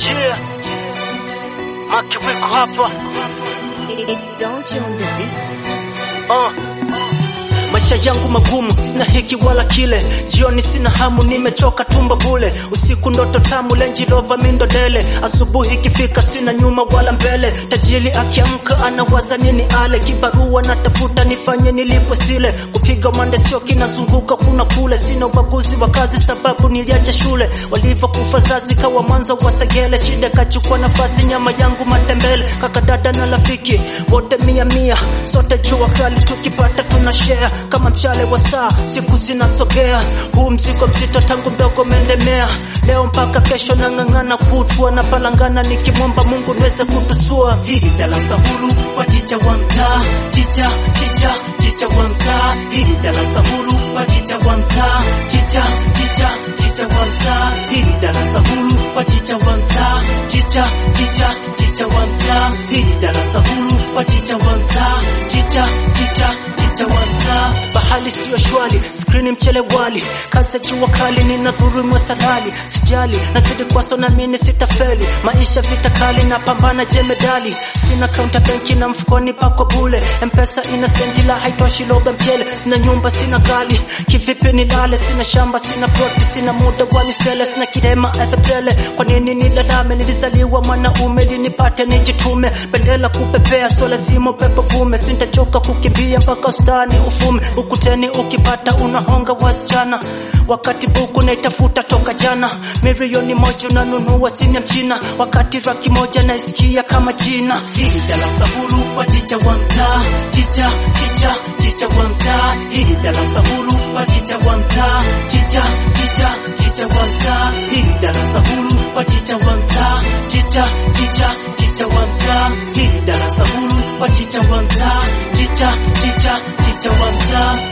Yeah. Makiwiko hapa. It's don't you on the beat. Uh. Maisha yangu magumu, sina hiki wala kile. Jioni sina hamu, nimechoka tumbo bule. Usiku ndoto tamu, Range Rover mindo dele. Asubuhi ikifika, sina nyuma wala mbele. Tajiri akiamka anawaza nini ale. Kibarua natafuta nifanye nilipwe sile. Kupiga mande sio kinazunguka kuna kule. Sina ubaguzi wa kazi sababu niliacha shule. Walivyokufa zazi kawa mwanzo wa segele. Shida kachukua nafasi, nyama yangu matembele. Kaka dada na rafiki wote mia mia, sote jua kali tukipata tuna share kama mshale wa saa, siku zinasogea. Huu mzigo mzito tangu mdogo mendemea, leo mpaka kesho nang'ang'ana kutwa na palangana, nikimwomba Mungu niweze kutusua. Hili darasa huru kwa ticha wa mtaa, ticha ticha ticha wa mtaa. Hili darasa huru kwa ticha wa mtaa, ticha ticha ticha wa mtaa. Hili darasa huru kwa ticha wa mtaa, ticha ticha ticha wa mtaa. Hili darasa huru kwa ticha wa mtaa, ticha ticha ticha wa mtaa. Bahali siyo shwali, skrini mchele wali, kazi ya jua kali, nina dhulumwa salali, sijali nazidi kwaso na mimi sitafeli, maisha vita kali na pambana jemedali, sina kaunta benki na mfukoni pako bule, mpesa ina senti la haitoshi lobe mchele, sina nyumba sina gali, kivipi nilale, sina shamba sina ploti, sina muda wa misele, sina kirema efepele, kwa nini nilalame, nilizaliwa mwanaume linipate nijitume, bendela kupepea, so lazima upepo vume, sintachoka kukimbia mpaka ustani ufume, ukuteni ukipata unahonga wasichana, wakati buku naitafuta toka jana, milioni moja unanunua simu ya mchina, wakati raki moja naisikia kama jina. Hili darasa huru kwa ticha wa mtaa, ticha ticha ticha wa mtaa, hili darasa huru kwa ticha wa mtaa, ticha ticha ticha wa mtaa, hili darasa huru kwa ticha wa mtaa, ticha ticha ticha wa mtaa, hili darasa huru kwa ticha wa mtaa, ticha ticha ticha wa mtaa.